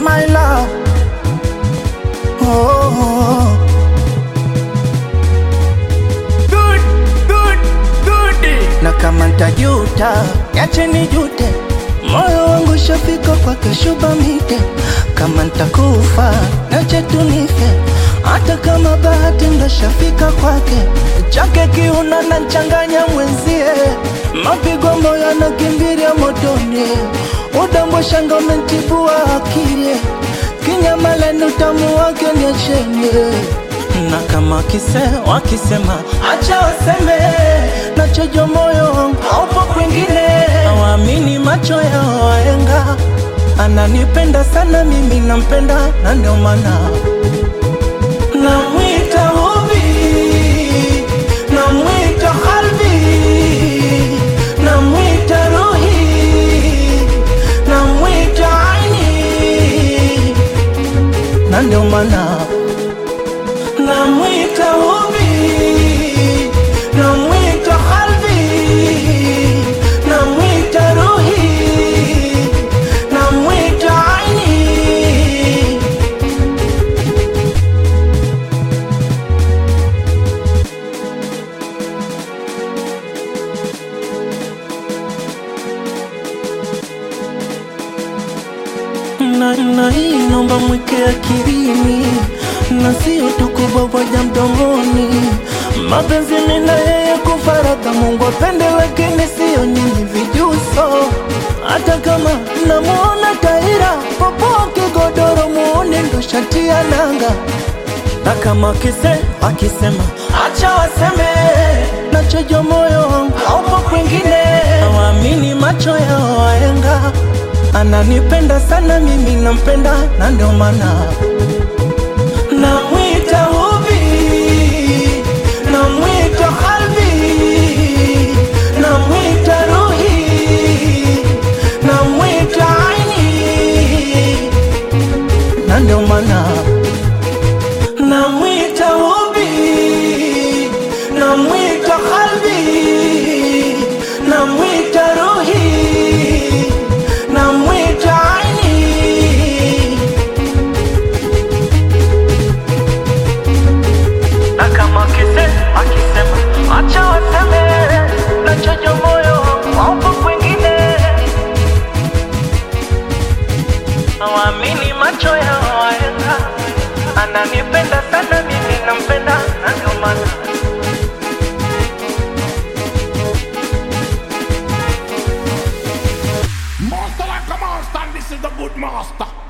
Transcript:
my love. Oh, Good, good, good. na kama ntajuta, niache nijute, moyo wangu shafika kwake shuba mite. Kama ntakufa, niache tunife, hata kama bahati ndo shafika kwake. Chake kiuno na nchanganya mwenzie, mapigo moyo yanakimbilia motoni, udambo shanga umentibua akili, kinyamaleni utamu wake niacheni na kama kise wakisema acha waseme, nachojo moyo wangu haupo kwingine, hawaamini macho yao waenga. Ananipenda sana mimi nampenda, na ndio maana namwita hubi, namwita qalbi, namwita ruhi, namwita aini, na ndio maana namwita hubi, namwita qalbi, namwita ruhi, namwita aini. na, na hii naomba mweke akilini na sio tu kuboboja mdomoni. Mapenzi mimi na yeye kufaraka, Mungu apende, lakini sio nyinyi vijuso. Hata kama namuona Taira popoke godoro, muone ndo shati ya nanga na kama kise akisema acha waseme, nachojo moyo wangu haupo kwingine, hawaamini macho yao waenga. Ananipenda sana mimi nampenda, na ndio maana namwita hubi, namwita qalbi, namwita ruhi, namwita aini, na ndio maana namwita hubi, namwita qalbi, namwita ruhi, namwita aini. Na kama kise akisema acha waseme, nachojo moyo haupo kwingine, hawaamini macho yao waenga. Ananipenda sana mimi nampenda, na ndio maana Master like a master, and this is the good master.